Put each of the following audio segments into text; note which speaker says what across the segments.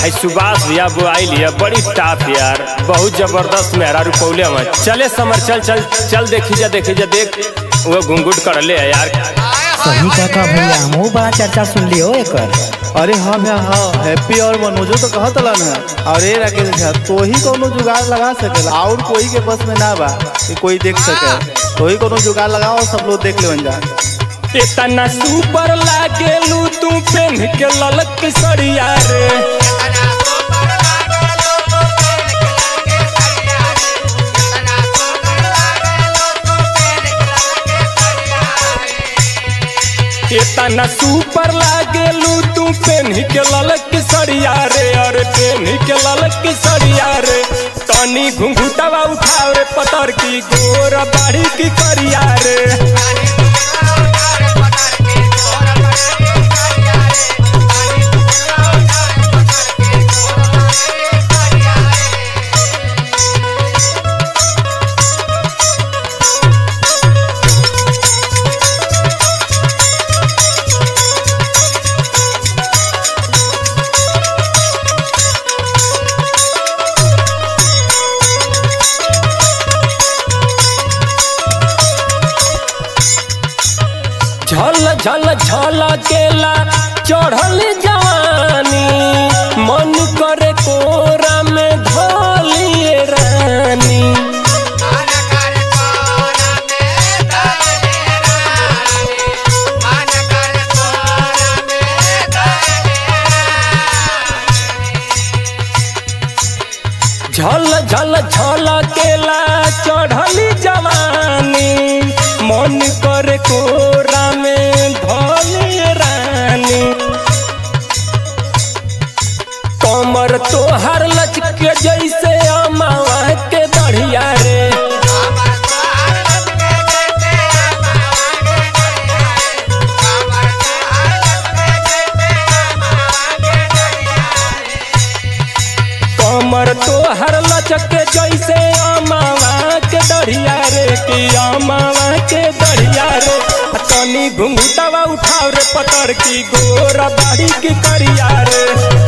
Speaker 1: है सुभाष भैया वो आई लिया बड़ी टाप यार बहुत जबरदस्त मेहरा रुपौले हम चले समर चल चल चल देखी जा देखी जा देख वो घुंघुट कर ले यार
Speaker 2: सही काका भैया हमहू बड़ा चर्चा सुन लियो एकर
Speaker 3: अरे हाँ भैया हाँ हैप्पी और मनोजो तो कहत ना और ये राकेश झा तो ही कोनो जुगाड़ लगा सकेला और कोई के बस में ना बा कि कोई देख सके तो ही कोनो जुगाड़ लगाओ सब लोग देख ले जा
Speaker 1: इतना सुपर लागेलू तू पेन के ललक सड़िया रे इतना सुपर लागेलू तू पेन के ललक सड़िया रे अरे पेन के ललक सड़िया रे तनी घुंघुटवा उठाओ रे पतर की गोर बाड़ी की करिया रे झल झल झल केला चढ़ल जवानी मन करे कोरा में धोलिए रानी झल झल झल केला चढ़ल जवानी मन करे कोरा में धोलिए रानी कमर तोहर लचके जैसे अमावा के बढ़िया रे कमर तोहर लचके जैसे अमावा के डढ़िया रे कि अमावा के डढ़िया रे आ तनी घुंघुटवा उठाओ रे पतर की गोर बाड़ी की करिया रे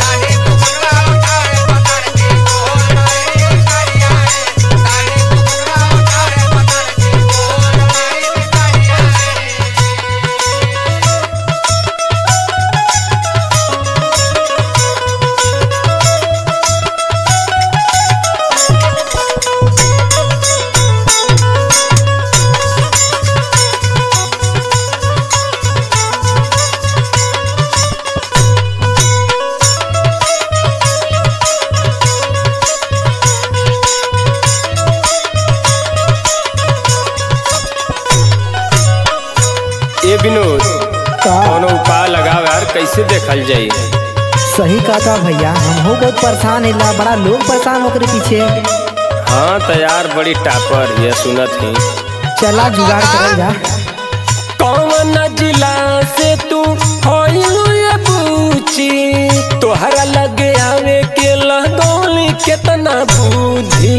Speaker 1: ए विनोद
Speaker 2: का
Speaker 1: कोनो उपाय लगाव यार कैसे देखल जाई
Speaker 2: सही काका भैया हमहू बहुत परेशान है बड़ा लोग परेशान होकर पीछे
Speaker 1: हाँ तो यार बड़ी टापर ये सुनत ही
Speaker 2: चला जुगाड़ करल जा
Speaker 1: कौन जिला से तू होइलू ये पूछी तोहरा लगे आवे के लगौली केतना बुद्धि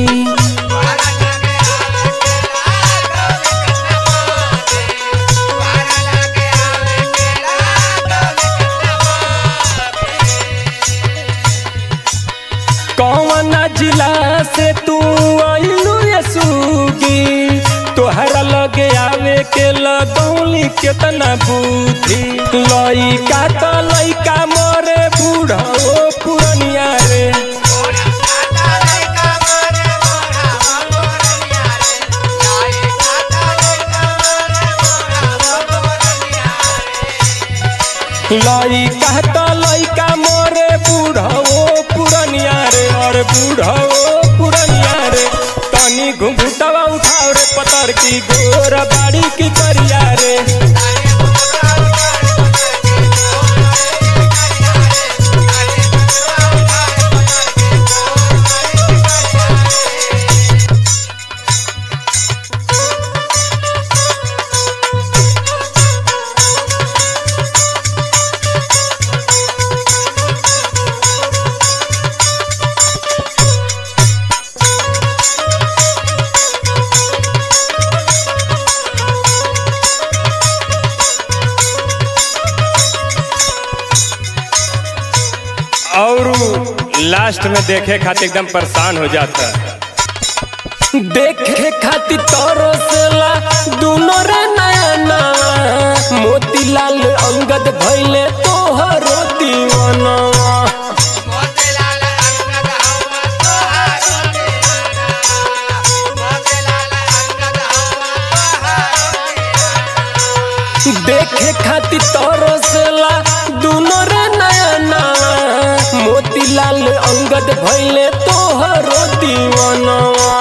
Speaker 1: कौन जिला से तू आइलू ये सूगी तोहरा लगे आवे के लगौली केतना बुद्धि लइका तो लइका मरे बूढ़ा ओ पुरनिया रे लइका तो लइका मरे बूढ़ा ओ पुरनिया रे और बूढ़ा ओ पुरनिया रे तनी घुंघुटवा उठाओ रे पतर की गोर बाड़ी की करिया रे लास्ट में देखे खातिर एकदम परेशान हो जाता देखे खातिर तोरो सेला दोनों रे नया नवा मोतीलाल अंगद भइले तोहरो दीवानवा देखे खातिर तोरो सेला दोनों रे नया नवा मोतीलाल अंगद भइले तोहरो दीवानवा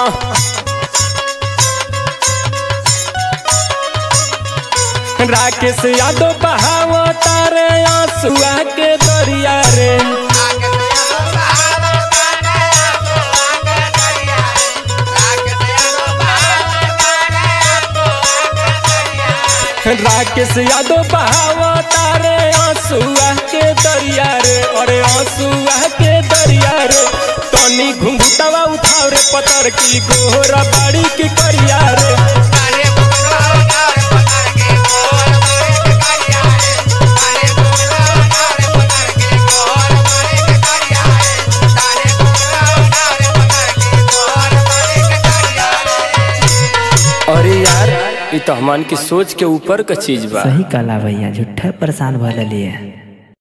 Speaker 1: राकेश यादव बहावा तारे आंसुआ के दरिया रे राकेश यादव बहावा तारे आंसुआ के दरिया रे अरे आंसुआ के दरिया रे तनी घुंघुटवा उठाव रे पतर की गोहरा बाड़ी की करिया रे अरे यार ये तो हमान की सोच के ऊपर का चीज बा
Speaker 2: सही कला भैया झूठा परेशान भले लिए